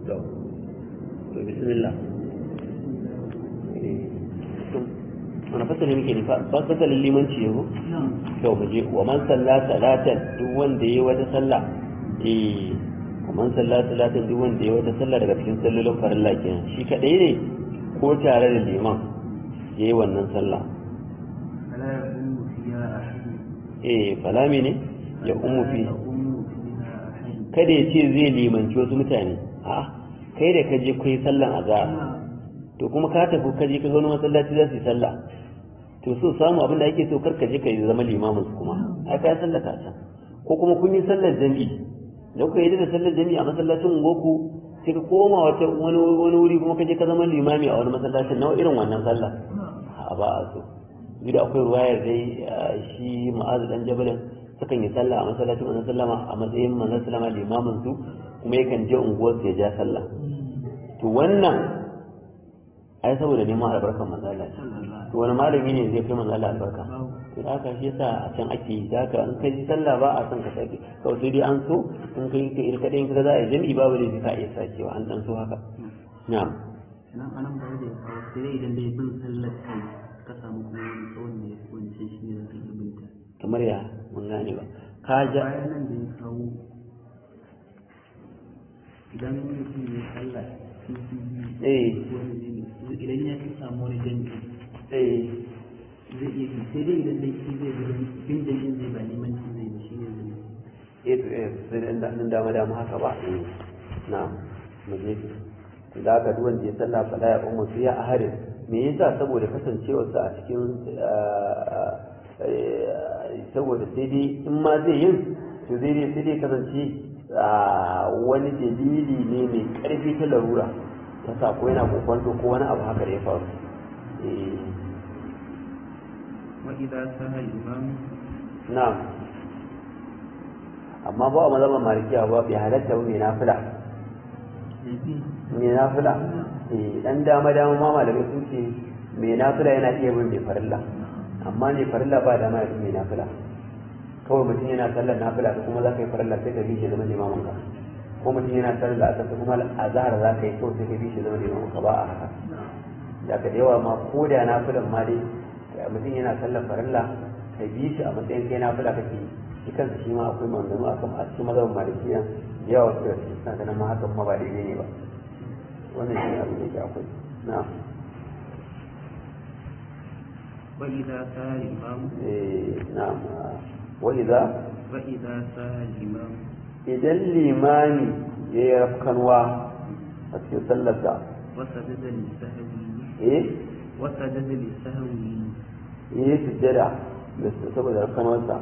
to to bismillah wani fasali muke ne fasalin limanci yau to mu je wa man salla salatan duk wanda yayi wata sallah eh wa man salla salatan duk wanda yayi wata sallah daga cikin sallolin farilla kenan shi kadai ne ko tare da liman yayi wannan sallah فلا يقوم فيها أحد eh fala ne ya ummu fi يقوم فيها أحد kada ya ce zai limanci wasu mutane a kai da ka je kai sallan azhar to kuma ka tafi ka je ka ga wani masallaci za su yi sallah to so samu abin da ake so kar ka je ka yi zama limamin su kuma ai ka sallata can ko kuma kun yi sallar jami'i da kuka yi da sallar jami'i a masallacin goku sai ka koma wata wani wani wuri kuma ka je ka zama limami a wani masallacin na irin wannan sallah a ba a so da akwai ruwayar dai shi ma'azu dan jabalin sukan yi sallah a masallacin manzon sallama a matsayin manzon sallama limamin su kuma yakan je unguwar su ya ja sallah to wannan ai saboda neman albarkan manzon Allah to wani malami ne zai kai manzon Allah albarka to da haka shi yasa a can ake yi da haka in kai sallah ba a son ka sake kawai sai dai an so in kai ka irka ɗayan ka za a yi jami'i babu ne ka iya sakewa an dan so haka na'am nan anan ba da ya kawo sai dai idan dai bin sallar kai ka samu kuma wani tsawon ne wancan shi ne zaka yi binta kamar ya mun gane ba ka ja bayan nan da ya kawo idan mutum ya sallah sun fi eh wani jami'i idan ya fi samu wani jami'i eh zai iya bi sai dai idan dai shi zai bi bin jami'in zai ba limanci zai bi shi ne zai yi eh to eh sai dan dan dama dama haka ba eh na'am mu je da haka duk wanda ya sallah fala ya ummu fiya a harin me yasa saboda kasancewarsa a cikin saboda sai dai in ma zai yin to zai dai sai dai kasance wani dalili ne mai karfi ta larura ta sa ko yana kokwanto ko wani abu haka da ya faru eh وإذا سهى الإمام na'am amma ba a mazhaban malikiya ba bai halatta ba mai nafila mai nafila eh dan dama dama ma malamai sun ce mai nafila yana iya bin mai farilla amma ne farilla ba dama ya bi mai nafila kawai mutum yana sallar nafila ka kuma za ka yi farilla sai ka bi shi zama limamin ka ko mutum yana sallar da aka kuma azhar za ka yi kawai sai ka bi shi zama limamin ka ba a haka da ka da yawa ma ko da nafilan ma dai mutum yana sallar farilla ka bi shi a matsayin kai nafila kake yi shi kansa shi ma akwai manzanni a kan a cikin mazhabin malikiya da yawa wasu da cikin suna ganin ma hakan ma ba daidai ne ba wannan shi abin da ke akwai na'am وإذا سهى الإمام eh na'am wa idza وإذا سهى الإمام idan limami ya yi rafkanwa a cikin sallarsa وسجد للسهو eh وسجد للسهو ya yi sujjada da saboda rafkanwarsa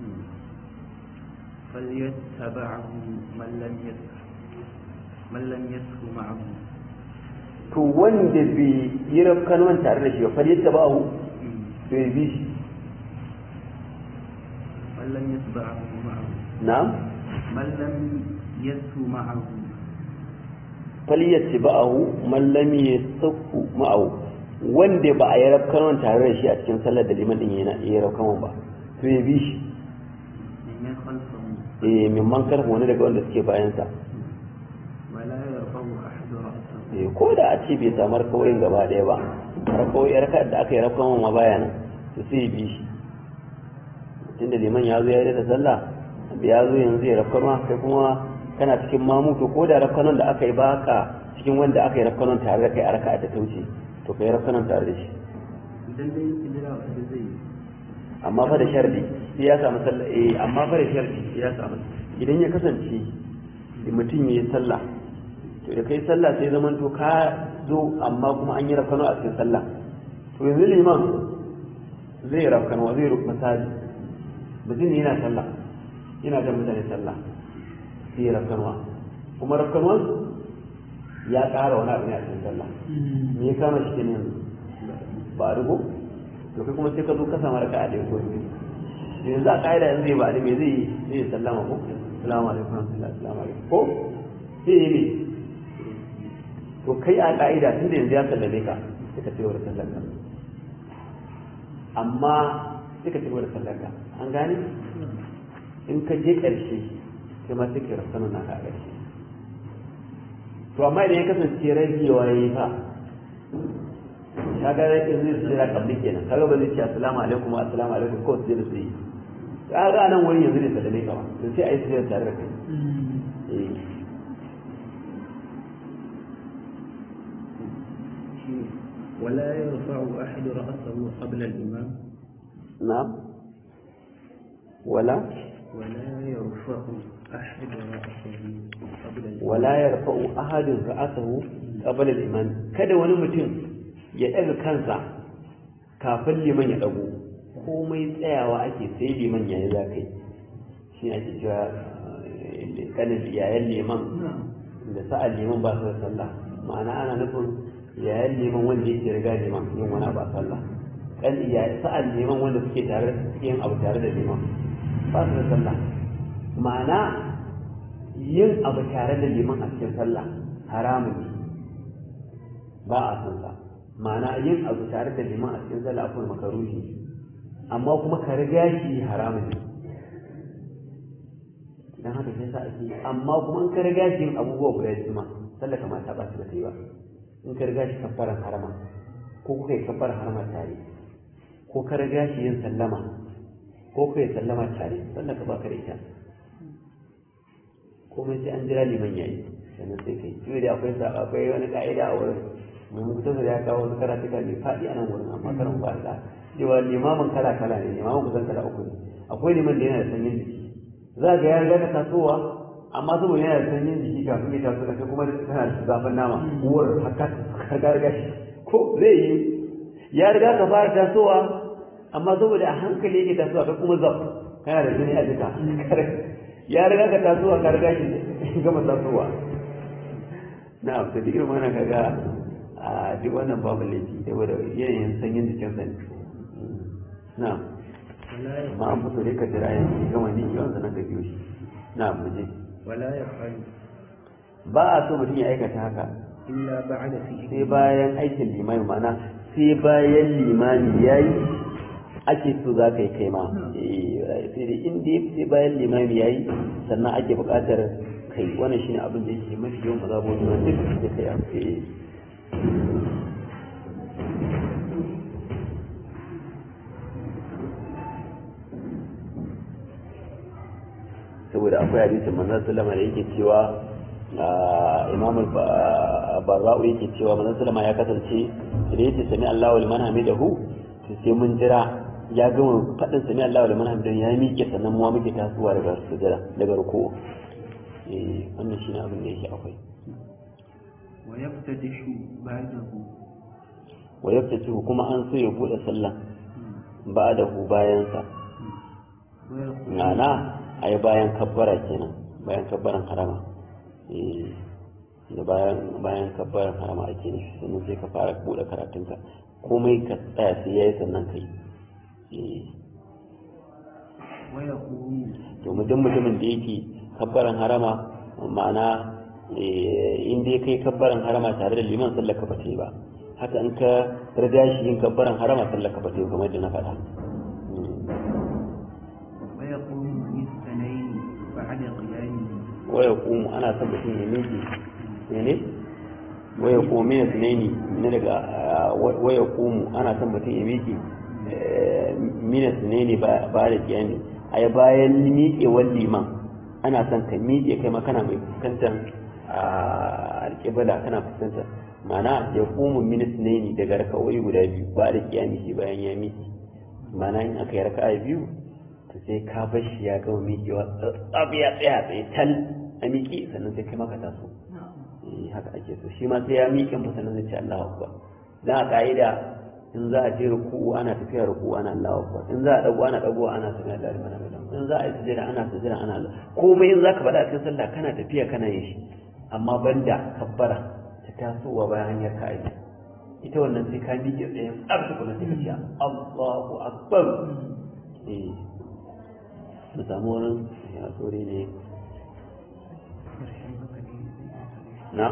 فليتبعه من لم يسه من لم يسه معه to wanda bai yi rafkanwan tare da shi ba fa yadda ba hu to ya bi shi من لم يتبعه معه na'am من لم يسه معه faliyyaci ba'ahu mallami ya sauku ma'ahu wanda ba a yi rafkanon tare da shi a cikin sallar da liman din yana iya rafkanon ba to ya bi shi من خلفه eh mimman karfa wani daga wanda suke bayansa ولا يرفع أحد رأسه eh ko da a ce bai samu rakawoyin gaba ɗaya ba rakawoyi raka da aka yi rafkanon ma baya nan to sai ya bi shi tunda liman ya zo ya yi da sallah ya zo yanzu ya rafkanon kai kuma kana cikin mamu to ko da rafkanon da aka yi baka cikin wanda aka yi rafkanon tare da kai a raka'a da ta wuce to kai rafkanon tare da shi idan dai kidira wanda zai yi amma fa da sharadi sai ya samu sallah eh amma fa da sharadi sai ya samu idan ya kasance mutum ya yi sallah to da kai sallah sai zaman to ka zo amma kuma an yi rafkano a cikin sallah to yanzu liman zai rafkano zai rufe misali mutum ne yana sallah yana jan mutane sallah sai ya rafkanuwa kuma rafkanuwan ya ƙara wani abu ne a cikin sallah me ya kama shi kenan yanzu ba a rubo to kai kuma sai ka zo ka samu raka'a ɗaya ko biyu yanzu a ƙa'ida yanzu zai ba da me zai yi zai yi sallama ko salamu alaikum rahmatullahi salamu alaikum ko sai yi ne to kai a ƙa'ida tun da yanzu ya sallame ka sai ka ci gaba da sallar ka amma sai ka ci gaba da sallar ka an gane in ka je ƙarshe sai ma sai ka rasa nuna ka a ƙarshe to to amma idan ya kasance ragewa ya yi fa kaga rage zai su jira kabli kenan kaga ba zai ce assalamu alaikum assalamu alaikum ko su jira su yi kaga nan wani yanzu ne sallame ka ba to sai a yi sujjada tare da kai eh ولا يرفع أحد رأسه قبل الإمام نعم ولا ولا يرفع أحد رأسه قبل الإمام ولا يرفع أحد رأسه قبل الإمام kada wani mutum ya ɗaga kansa kafin liman ya ɗago komai tsayawa ake sai liman yayi za kai shi ake cewa kanin yayan liman da sa'an liman ba su da sallah ma'ana ana nufin yayan liman wanda yake riga liman yin wani ba sallah kan sa'an liman wanda suke tare suke yin abu tare da liman ba su da sallah ma'ana yin abu tare da liman a cikin sallah haramun ne ba a san sa ma'ana yin abu tare da liman a cikin sallah akwai makaruhi amma kuma ka riga shi haramun ne dan haka sai sa ake amma kuma in ka riga shi yin abubuwa guda biyu ma sallah kamar ta ba su da kai ba in ka riga shi kabbaran harama ko kuka yi kabbaran harama tare ko ka riga shi yin sallama ko kuka yi sallama tare sannan ka baka da ita komai sai an jira liman yayi sannan sai kai shi da akwai sa akwai wani ka'ida a wurin mai mukuta da ya kawo wasu karatuka mai faɗi a nan wurin amma karan ba da cewa limamin kala kala ne limamin kusan kala uku ne akwai liman da yana da sanyin jiki za ga ya riga ka tasowa amma saboda yana da sanyin jiki kafin ya taso da kai kuma kana da zafin nama uwar haka ka riga shi ko zai yi ya riga ka fara tasowa amma saboda a hankali yake tasowa kai kuma zaf kana da jini a jika ya riga ka tasowa ka riga shi gama tasowa na abu da irin wannan kaga a duk wannan babu laifi saboda yanayin sanyin jikinsa ne na ma an fito dai ka jira yanzu gama ni yawan zanen ka biyo shi na muje ولا يفعل ba a so mutum ya aikata haka إلا بعد فعله sai bayan aikin limani ma'ana sai bayan limani ya yi ake so za ka yi kai ma Eh, sai da inda sai bayan limami ya yi sannan ake buƙatar kai wannan shine abin da yake mafi yawan mazaboni na duk da kai a eh. saboda akwai hadisin manzon sallama da yake cewa imam barra'u yake cewa manzon sallama ya kasance da yake sami Allahu liman hamidahu to sai mun jira ya gama fadin sami Allahu liman hamidahu ya miƙe sannan mu muke tasowa daga sujada daga ruku eh wannan shine abin da yake akwai ويفتتح بعده wa yaftatu kuma an so ya bude sallah ba'dahu bayan sa ويقول ma'ana ai bayan kabbara kenan bayan kabbaran harama eh da bayan bayan kabbaran harama ake nufi sannan sai ka fara bude karatunka komai ka tsaya sai yayi sannan kai eh ويقوم to mutum mutumin da yake kabbaran harama ma'ana eh, in dai kai kabbaran harama tare da liman sallar ka bata yi ba haka in ka riga shi yin kabbaran harama sallar ka bata yi kamar da na faɗa Mm. ويقوم بالاثنين بعد قيامه waya kumu ana son mutum ya miƙe ne waya kumu ya sunaini ne daga ah, wa- waya kumu ana son mutum ya miƙe eh, mina sunaini ba ba da kiyami ai bayan miƙewar liman ana son ka miƙe kai ma kana mai fuskantar ah, alƙibla kana fuskantar ma'ana ya kumu mina sunaini daga raka'o'i guda biyu ba da kiyami shi bayan ya miƙe ma'ana in aka yi raka'a biyu to sai ka bar shi ya gama miƙewa tsab ya tsaya tsaye tal a miƙe sannan sai kai maka taso eh haka ake so shi ma sai ya miƙe fa sannan zai ce Allahu akbar dan a ka'ida in za a je ruku'u ana tafiya ruku'u ana Allahu akbar in za a dago ana dago ana sami Allah liman hamidah in za a yi sujada ana sujada ana Allah komai in zaka faɗa a cikin sallah kana tafiya kana yin shi amma banda kabbara ta tasowa bayan hanyar ka aiki ita wannan sai ka miƙe tsaye tsab tukuna sai ka ce Allahu akbar eh mu samu wurin ya tsori ne na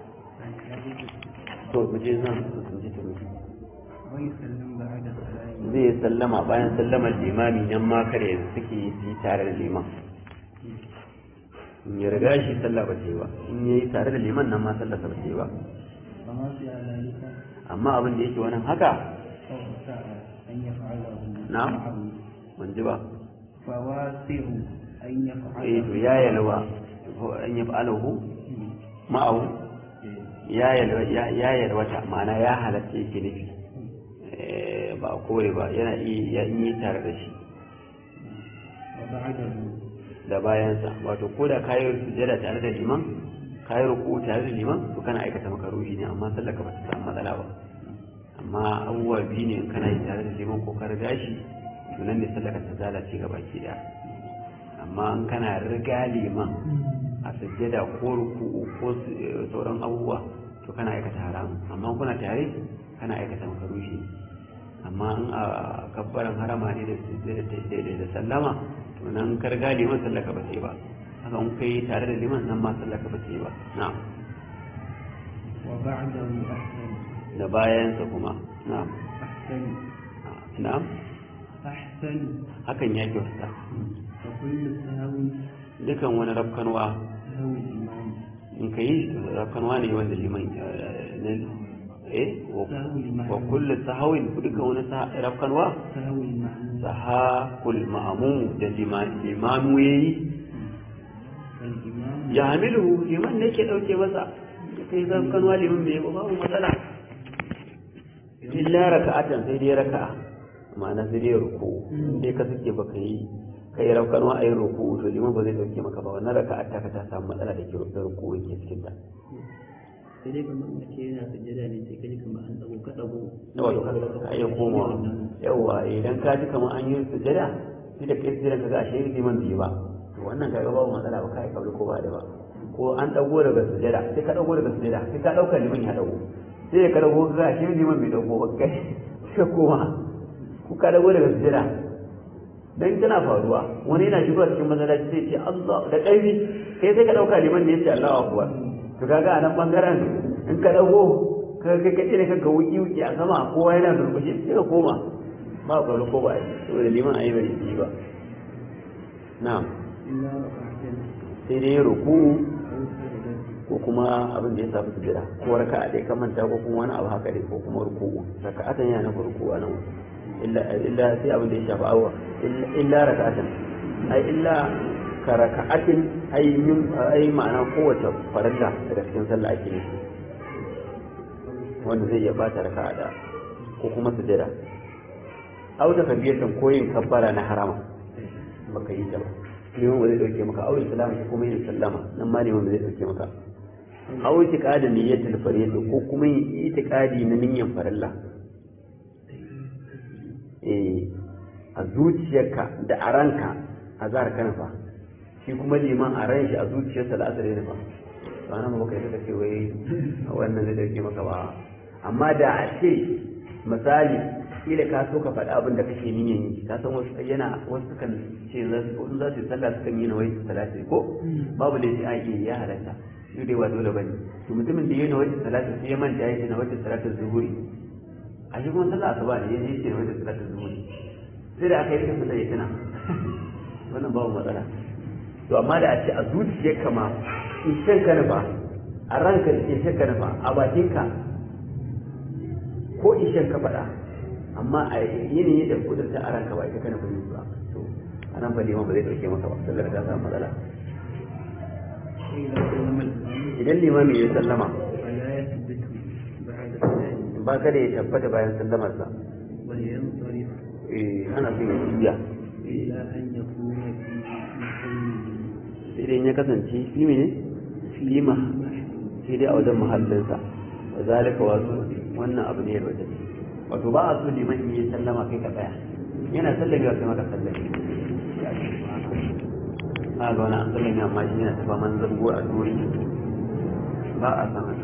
to mu je zan su ji turu ويسلم بعد السلام zai sallama bayan sallamar limami nan ma kare suke yi tare da liman in ya riga shi sallah ba ce ba in ya yi tare da liman nan ma sallah ba ce ba فما في ذلك amma abin da yake wannan haka فهو ساء أن يفعله نعم. معه ban ji ba فواسع أن eh to يفعله ya yalwa ko an yi fa'alahu ma'ahu ya yalwa ya ya yalwata ma'ana ya halatta yake nufi Eh, ba a kore ba yana iya ya yi tare da shi وبعده da bayansa wato ko da kayi sujada tare da liman kayi ruku tare da liman to kana aikata makaruhi ne amma sallar ka ba ta samu matsala ba amma abubuwa biyu ne in kana yi tare da liman ko ka riga shi to nan ne sallar ka ta lalace gaba ki daya amma in kana riga liman a sujjada ko ruku ko su- eh, sauran abubuwa to kana aikata haramun amma kuna tare kana aikata makaruhi amma in a kabbaran harama ne da sujjada ta daidai da sallama to nan ka riga liman sallaka ba ce ba haka in kai tare da liman nan ma sallaka ba ce ba na'am وبعده أحسن da bayansa kuma na'am أحسن na'am أحسن hakan ya kyauta وكل سهو dukan wani rafkanwa سهو الإمام in ka yi rafkanwa ne wanda liman eh, na- eh wa- سهو المعموم wa kullu sahawin dukan wani sa- rafkanwa سهو المعموم sahakul ma'amu da lima- limanu yayi الإمام ya hamilu liman ne ke dauke masa ya kai rafkanwa liman bai yi ba babu matsala illa raka'atan sai dai raka'a ma'ana sai dai ruku sai ka suke baka yi kai rafkanwa ayi ruku to liman ba zai dauke maka ba wannan raka'a ta ka ta samu matsala da ke da ruku yake cikin ta sai dai kamar mace yana sujjada ne sai kaji kamar an dago ka dago yawa to ka iya komawa yawa idan ka ji kamar an yi sujada sai da kai sujada ka ga ashe liman bai ba to wannan kaga babu matsala ba kai kabli ko ba da ba ko an dago daga sujada sai ka dago daga sujada sai ka dauka liman ya dago sai ka dago ka ga ashe liman bai dago ba kai sai koma ku ka dago daga sujada dan tana faruwa wani yana shigowa cikin masallaci sai ce Allah da ƙarfi kai sai ka dauka liman ne ya ce Allahu akbar to kaga a nan bangaren in ka dago ka kai kace da kanka wuki wuki a sama kowa yana durkushe sai ka koma ba kwallo ko ba yi saboda liman ayi bai yi ba na'am إلا ركعتين sai dai ruku أو سجدة ko kuma abin da ya safi sujada ko raka'a dai ka manta ko kuma wani abu haka dai ko kuma ruku raka'atan yana nufin ruku a nan illa illa sai abin da ya shafi awa illa illa raka'atan ai illa ka raka'atin ai min ai ma'ana kowace farilla daga cikin sallah ake nufi wanda zai iya bata raka'a da ko kuma sujada au ta kabiyatan koyin kabbara na harama baka yi ta ba liman ba zai dauke maka au islamu ko kuma yin sallama nan ma liman ba zai dauke maka au itiqadi niyyatul farida ko kuma yin itiqadi na niyyan farilla eh a zuciyarka da a ranka a zahar kana fa shi kuma liman a ran shi a zuciyarsa da asali ne fa ba nan ba kai ka ce wai wannan zai dauke maka ba amma da a ce misali kila ka so ka faɗi abin da kake niyyar yi ka san wasu yana wasu kan ce za su in za su yi sallah su kan yi nawai salati ko babu da shi a yi ya halatta shi dai ba dole bane to mutumin da ya nawai salati sai ya manta ya ce nawai salati zuhuri a shi kuma sallah asuba ne ya ce nawai salati zuhuri sai da aka yi rikin sallah ya tuna wannan babu matsala to amma da a ce a zuciyarka ma in shan ka nufa a ranka da ke shan ka nufa a bakinka ko ishen ka faɗa amma a yanayi da kudurta a ranka ba ita kana fahimci ba to a nan fa liman ba zai ɗauke maka ba sallar ta samu matsala وإذا سلم الإمام idan limami ya sallama فلا يثبت بعد السلام ba kada ya tabbata bayan sallamarsa ولينصرف eh ana son ya juya إلا أن يكون في محله sai dai in ya kasance fi ne lima sai dai a wajen muhallinsa da zalika wasu wannan abu ne ya wajen wato ba a so liman in yi sallama kai ka tsaya yana sallami wa kai maka sallami a ga wani an sallami amma shi yana tafa man zango a duri ba a san haka